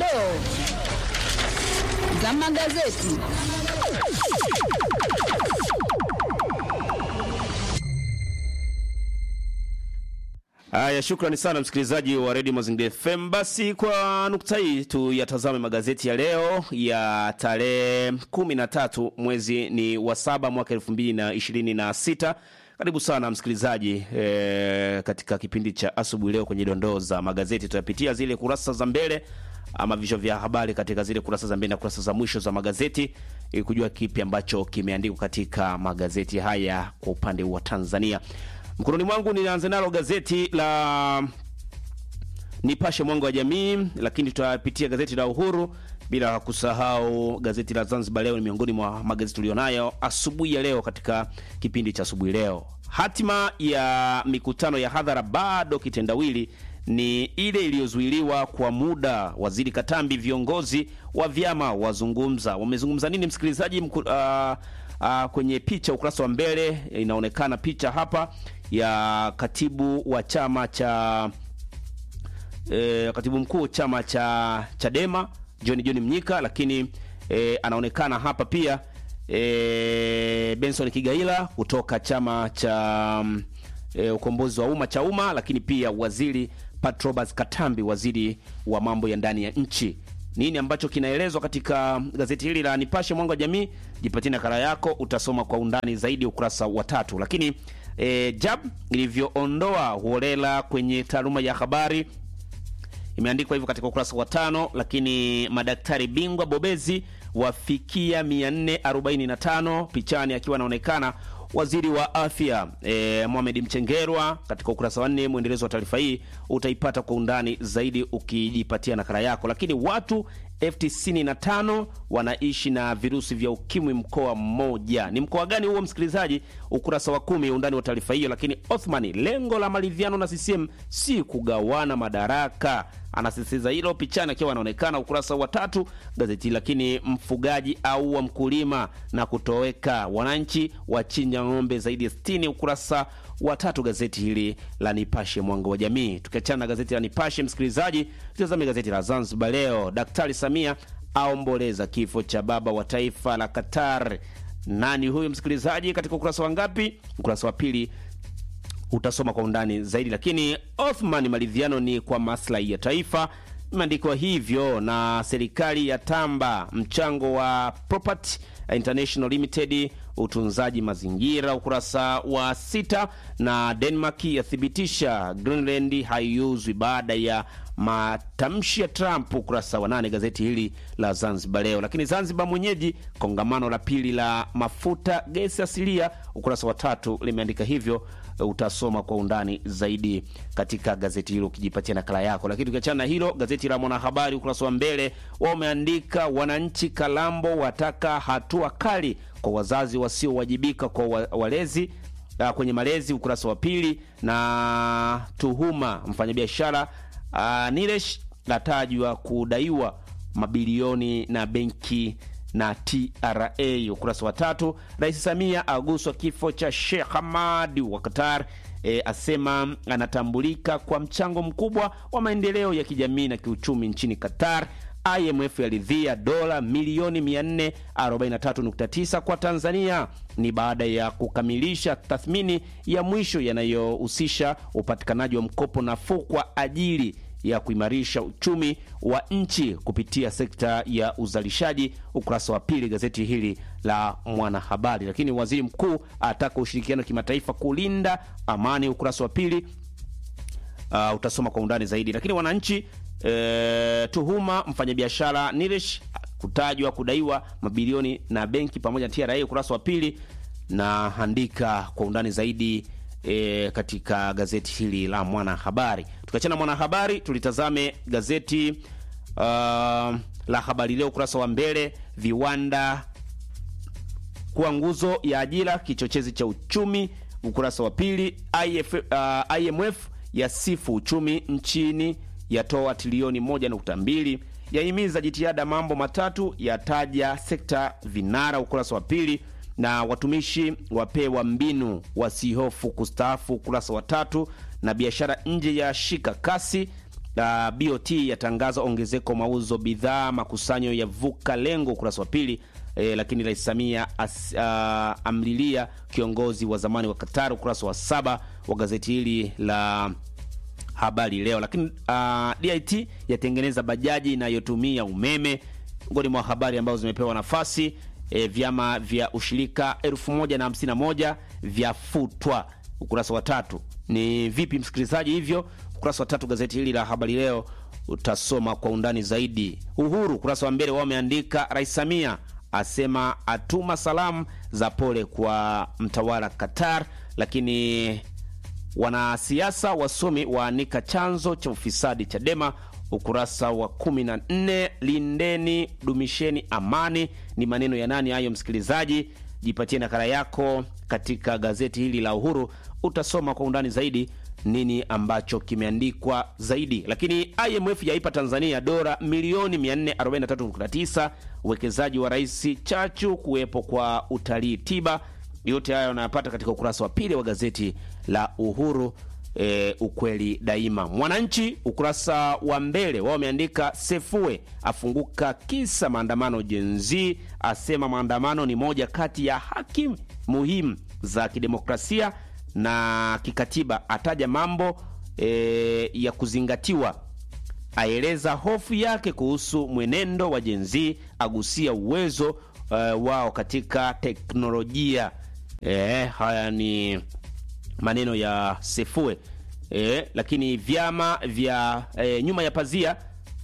dondoo za magazeti. Haya, shukrani sana msikilizaji wa redio Mazingira FM. Basi kwa nukta hii tuyatazame magazeti ya leo ya tarehe kumi na tatu mwezi ni wa saba mwaka elfu mbili na ishirini na sita. Karibu sana msikilizaji e, katika kipindi cha asubuhi leo kwenye dondoo za magazeti. Tutapitia zile kurasa za mbele ama vichwa vya habari katika zile kurasa za mbele na kurasa za mwisho za magazeti ili kujua kipi ambacho kimeandikwa katika magazeti haya kwa upande wa Tanzania. Mkononi mwangu ninaanza nalo gazeti la Nipashe Mwanga wa Jamii, lakini tutapitia gazeti la Uhuru bila kusahau gazeti la Zanzibar Leo. Ni miongoni mwa magazeti tulionayo asubuhi ya leo katika kipindi cha asubuhi leo. Hatima ya mikutano ya hadhara bado kitendawili ni ile iliyozuiliwa kwa muda. Waziri Katambi, viongozi wa vyama wazungumza. Wamezungumza nini, msikilizaji? Mku, uh, uh, kwenye picha ukurasa wa mbele inaonekana picha hapa ya katibu wa chama cha e, katibu mkuu chama cha Chadema John John Mnyika, lakini e, anaonekana hapa pia e, Benson Kigaila kutoka chama cha e, ukombozi wa umma cha umma, lakini pia waziri Patrobas Katambi, waziri wa mambo ya ndani ya nchi. Nini ambacho kinaelezwa katika gazeti hili la Nipashe Mwanga wa Jamii? Jipatie nakala yako, utasoma kwa undani zaidi ukurasa wa tatu. Lakini e, JAB ilivyoondoa holela kwenye taaluma ya habari imeandikwa hivyo katika ukurasa wa tano. Lakini madaktari bingwa bobezi wafikia 445 pichani akiwa anaonekana waziri wa afya e, Mohamed Mchengerwa katika ukurasa wa nne. Mwendelezo wa taarifa hii utaipata kwa undani zaidi ukijipatia nakala yako. Lakini watu elfu tisini na tano wanaishi na virusi vya ukimwi mkoa mmoja. Ni mkoa gani huo, msikilizaji? Ukurasa wa kumi, undani wa taarifa hiyo. Lakini Othman, lengo la maridhiano na CCM si kugawana madaraka, anasisitiza hilo pichani akiwa anaonekana ukurasa wa tatu gazeti. Lakini mfugaji au wa mkulima na kutoweka, wananchi wachinja ng'ombe zaidi ya 60, ukurasa wa tatu gazeti hili la Nipashe mwanga wa jamii. Tukiachana na gazeti la Nipashe, msikilizaji, tutazame gazeti la Zanzibar Leo. Daktari Samia aomboleza kifo cha baba wa taifa la Qatar. Nani huyu msikilizaji? Katika ukurasa wa ngapi? Ukurasa wa pili utasoma kwa undani zaidi. Lakini Othman, maridhiano ni kwa maslahi ya taifa, imeandikwa hivyo na serikali ya tamba mchango wa Property International Limited utunzaji mazingira, ukurasa wa sita. Na Denmark yathibitisha Greenland haiuzwi baada ya matamshi ya Trump, ukurasa wa nane gazeti hili la Zanzibar Leo. Lakini Zanzibar mwenyeji kongamano la pili la mafuta gesi asilia, ukurasa wa tatu limeandika hivyo. Utasoma kwa undani zaidi katika gazeti hilo ukijipatia nakala yako. Lakini tukiachana na hilo, gazeti la Mwanahabari ukurasa wa mbele wao umeandika wananchi Kalambo wataka hatua kali kwa wazazi wasiowajibika kwa walezi uh, kwenye malezi, ukurasa wa pili. Na tuhuma mfanyabiashara uh, Nilesh natajwa kudaiwa mabilioni na benki na TRA, ukurasa wa tatu. Rais Samia aguswa kifo cha Sheikh Hamad wa Qatar. E, asema anatambulika kwa mchango mkubwa wa maendeleo ya kijamii na kiuchumi nchini Qatar. IMF yaridhia dola milioni 443.9 kwa Tanzania. Ni baada ya kukamilisha tathmini ya mwisho yanayohusisha upatikanaji wa mkopo nafuu kwa ajili ya kuimarisha uchumi wa nchi kupitia sekta ya uzalishaji, ukurasa wa pili gazeti hili la Mwanahabari. Lakini waziri mkuu ataka ushirikiano kimataifa kulinda amani, ukurasa wa pili. Uh, utasoma kwa undani zaidi. Lakini wananchi E, tuhuma mfanyabiashara Nilesh kutajwa kudaiwa mabilioni na benki pamoja na TRA, ukurasa wa pili na andika kwa undani zaidi e, katika gazeti hili la Mwanahabari. Tukiachana Mwanahabari, tulitazame gazeti uh, la Habari Leo ukurasa wa mbele, viwanda kuwa nguzo ya ajira, kichochezi cha uchumi, ukurasa wa pili. IF, uh, IMF yasifu uchumi nchini yatoa trilioni moja nukta mbili yahimiza jitihada mambo matatu yataja sekta vinara, ukurasa wa pili. Na watumishi wapewa mbinu wasihofu kustaafu, ukurasa wa tatu. Na biashara nje ya shika kasi Uh, BOT yatangaza ongezeko mauzo bidhaa makusanyo ya vuka lengo, ukurasa wa pili. E, lakini Rais Samia as, uh, amlilia kiongozi wa zamani wa Qatar, ukurasa wa saba wa gazeti hili la Habari Leo. Lakini uh, DIT yatengeneza bajaji inayotumia umeme, miongoni mwa habari ambazo zimepewa nafasi. E, vyama vya ushirika 1051 vyafutwa, ukurasa wa tatu. Ni vipi msikilizaji? Hivyo ukurasa wa tatu gazeti hili la Habari Leo utasoma kwa undani zaidi. Uhuru ukurasa wa mbele wao wameandika Rais Samia asema atuma salamu za pole kwa mtawala Qatar, lakini wanasiasa wasomi waanika chanzo cha ufisadi Chadema, ukurasa wa 14. Lindeni dumisheni amani, ni maneno ya nani hayo? Msikilizaji, jipatie nakala yako katika gazeti hili la Uhuru, utasoma kwa undani zaidi nini ambacho kimeandikwa zaidi. Lakini IMF yaipa Tanzania dola milioni 443.9 uwekezaji wa Rais Chachu kuwepo kwa utalii tiba. Yote hayo unayapata katika ukurasa wa pili wa gazeti la Uhuru. E, ukweli daima. Mwananchi ukurasa wa mbele wao wameandika Sefue afunguka kisa maandamano jenzi, asema maandamano ni moja kati ya haki muhimu za kidemokrasia na kikatiba, ataja mambo e, ya kuzingatiwa, aeleza hofu yake kuhusu mwenendo wa jenzi, agusia uwezo e, wao katika teknolojia. E, haya ni maneno ya Sefue. E, lakini vyama vya e, nyuma ya pazia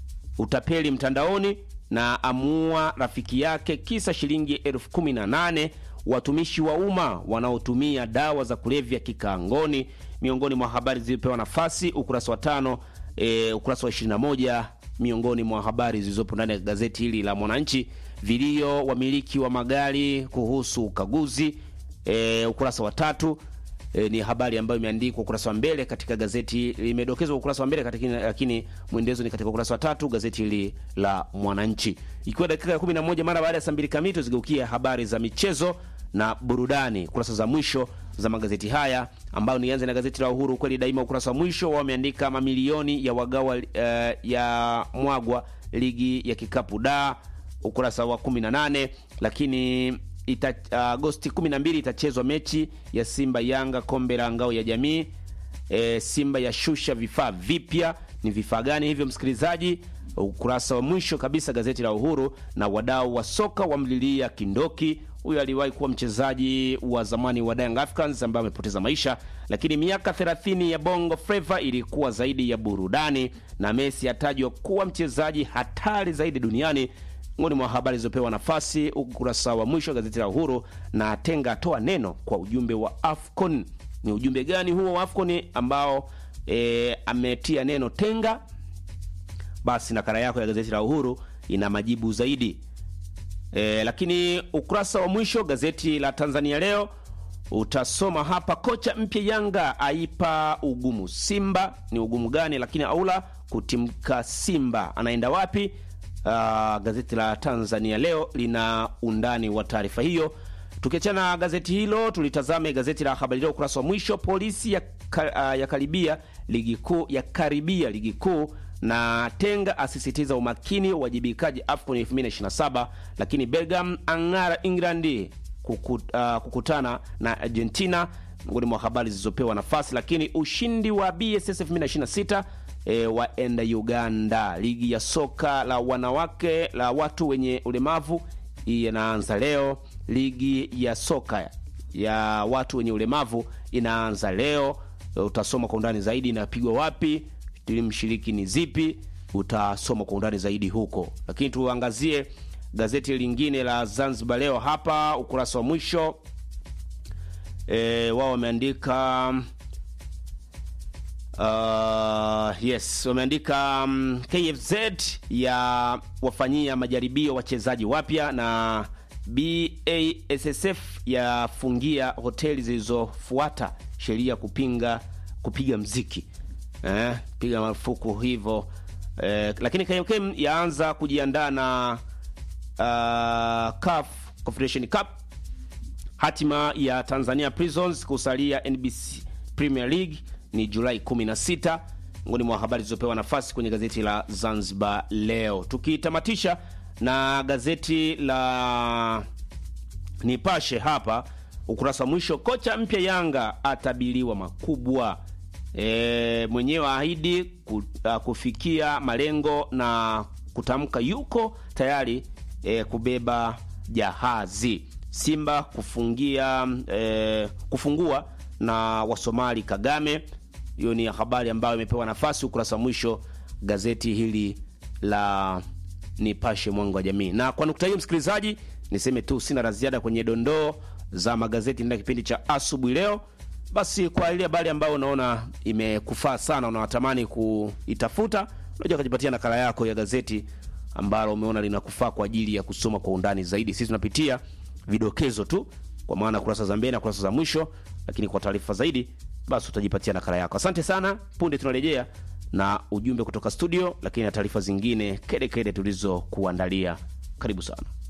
utapeli mtandaoni na amua rafiki yake kisa shilingi elfu kumi na nane watumishi wa umma wanaotumia dawa za kulevya kikaangoni, miongoni mwa habari zilizopewa nafasi ukurasa wa tano. E, ukurasa wa 21 miongoni mwa habari zilizopo ndani ya gazeti hili la Mwananchi. Vilio wamiliki wa magari kuhusu ukaguzi e, ukurasa wa tatu. E, ni habari ambayo imeandikwa ukurasa wa mbele katika gazeti, limedokezwa ukurasa wa mbele katika, lakini mwendezo ni katika ukurasa wa tatu gazeti hili la Mwananchi, ikiwa dakika ya 11 mara baada ya saa mbili kamili tuzigeukia habari za michezo na burudani, kurasa za mwisho za magazeti haya, ambayo nianze na gazeti la Uhuru kweli daima. Ukurasa wa mwisho wameandika mamilioni ya wagawa uh, ya mwagwa ligi ya kikapu da, ukurasa wa 18. Lakini ita, Agosti uh, 12 itachezwa mechi ya Simba Yanga kombe la ngao ya jamii. E, Simba yashusha vifaa vipya. Ni vifaa gani hivyo, msikilizaji? Ukurasa wa mwisho kabisa gazeti la Uhuru. Na wadau wa soka wamlilia Kindoki huyo aliwahi kuwa mchezaji wa zamani wa Young Africans ambaye amepoteza maisha, lakini miaka 30 ya Bongo Flava ilikuwa zaidi ya burudani, na Messi atajwa kuwa mchezaji hatari zaidi duniani. Miongoni mwa habari zilizopewa nafasi ukurasa wa mwisho gazeti la Uhuru. Na Tenga atoa neno kwa ujumbe wa AFCON. Ni ujumbe gani huo wa AFCON ambao e, ametia neno Tenga? Basi nakala yako ya gazeti la Uhuru ina majibu zaidi. E, lakini ukurasa wa mwisho gazeti la Tanzania Leo utasoma hapa, kocha mpya Yanga aipa ugumu Simba. Ni ugumu gani? Lakini aula kutimka Simba anaenda wapi? Uh, gazeti la Tanzania Leo lina undani wa taarifa hiyo. Tukiachana na gazeti hilo, tulitazame gazeti la Habari Leo ukurasa wa mwisho, polisi ya, uh, ya karibia ligi kuu ya karibia ligi kuu na Tenga asisitiza umakini uwajibikaji AFCON 2027. Lakini Belgium ang'ara England kukut, uh, kukutana na Argentina, miongoni mwa habari zilizopewa nafasi. Lakini ushindi wa BSS 2026 e, waenda Uganda. Ligi ya soka la wanawake la watu wenye ulemavu hii inaanza leo. Ligi ya soka ya watu wenye ulemavu inaanza leo. Utasoma kwa undani zaidi, inapigwa wapi timu mshiriki ni zipi? Utasoma kwa undani zaidi huko, lakini tuangazie gazeti lingine la Zanzibar Leo hapa ukurasa wa mwisho e, wao wameandika uh, yes wameandika um, KFZ ya wafanyia majaribio wachezaji wapya na BASSF yafungia hoteli zilizofuata sheria kupinga kupiga mziki Eh, piga marufuku hivyo eh, lakini KMKM yaanza kujiandaa na uh, CAF Confederation Cup. Hatima ya Tanzania Prisons kusalia NBC Premier League ni Julai 16. miongoni mwa habari zilizopewa nafasi kwenye gazeti la Zanzibar Leo, tukitamatisha na gazeti la Nipashe hapa ukurasa wa mwisho, kocha mpya Yanga atabiliwa makubwa. E, mwenyewe ahidi ku, a, kufikia malengo na kutamka yuko tayari e, kubeba jahazi. Simba kufungia e, kufungua na Wasomali Kagame. Hiyo ni habari ambayo imepewa nafasi ukurasa wa mwisho gazeti hili la Nipashe mwanga wa jamii. Na kwa nukta hiyo, msikilizaji, niseme tu sina la ziada kwenye dondoo za magazeti ndani ya kipindi cha asubuhi leo. Basi kwa ile habari ambayo unaona imekufaa sana, unawatamani kuitafuta, unajua kujipatia nakala yako ya gazeti ambalo umeona linakufaa kwa ajili ya kusoma kwa undani zaidi. Sisi tunapitia vidokezo tu, kwa maana kurasa za mbele na kurasa za mwisho, lakini kwa taarifa zaidi, basi utajipatia nakala yako. Asante sana. Punde tunarejea na ujumbe kutoka studio, lakini na taarifa zingine kede kede tulizokuandalia. Karibu sana.